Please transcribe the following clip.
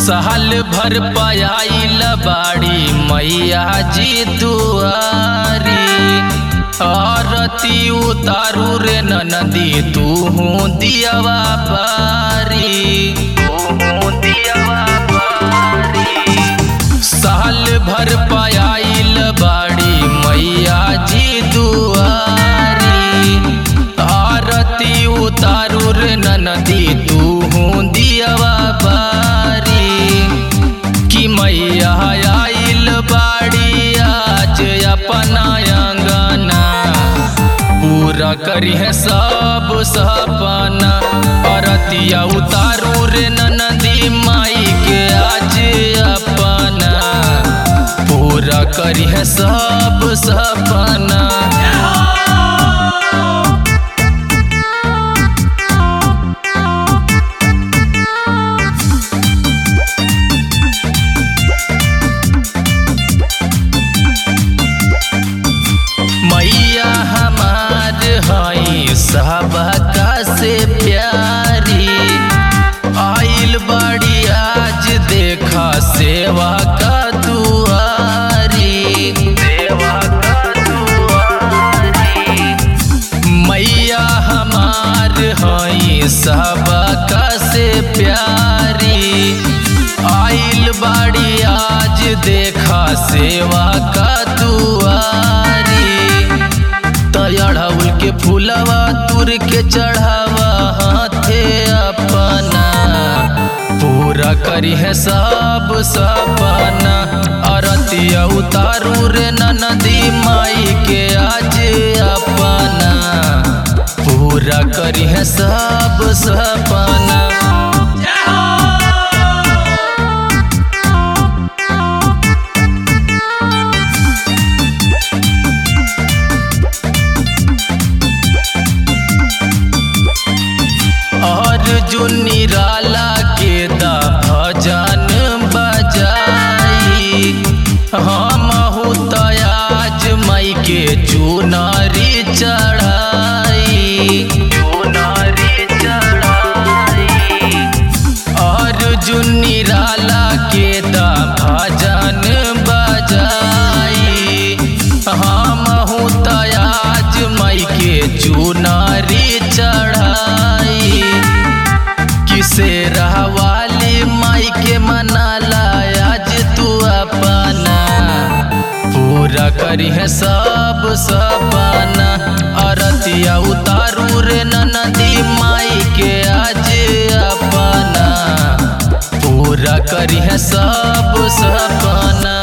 साल भर पयाइल बाड़ी मैया जी दुआरी आरती उतारू रे नदी तू दियावा बारी तू दियावा बारी साल भर पयाइल बाड़ी मैया जी दुआरी आरती उतारू रे नदी तू दियावा बारी कि मैया आइल बाड़ी आज अपना अंगना पूरा करी है सब सपना अरतिया उतारू रे नदी माई के आज अपना पूरा करी है सब सपना मैया हमार हई सबका से प्यारी आइल बड़ी आज देखा सेवा का दुआरी सेवा का दुआरी मैया हमार हई सबका से प्यारी आइल बाड़ी आज देखा सेवा का दुआरी तड़ाउल के फूलवा तुर के चढ़ावा हाथे अपना पूरा करी है सब सपना अरतिया उतारू रे नदी माई के आज अपना पूरा करी है सब सपना अर्जुन निराला के दा भजन बजाई हम तयाज मई के चुनारी चढ़ाई चुनारी चढ़ाई अर्जुन निराला के दा भजन बजाई हम तयाज मई के चुनारी चढ़ाई किसे रहवाली माई के मनाला आज तू अपना पूरा करी है सब सपना अरतिया उतारू रे नदी माई के आज अपना पूरा करी है सब सपना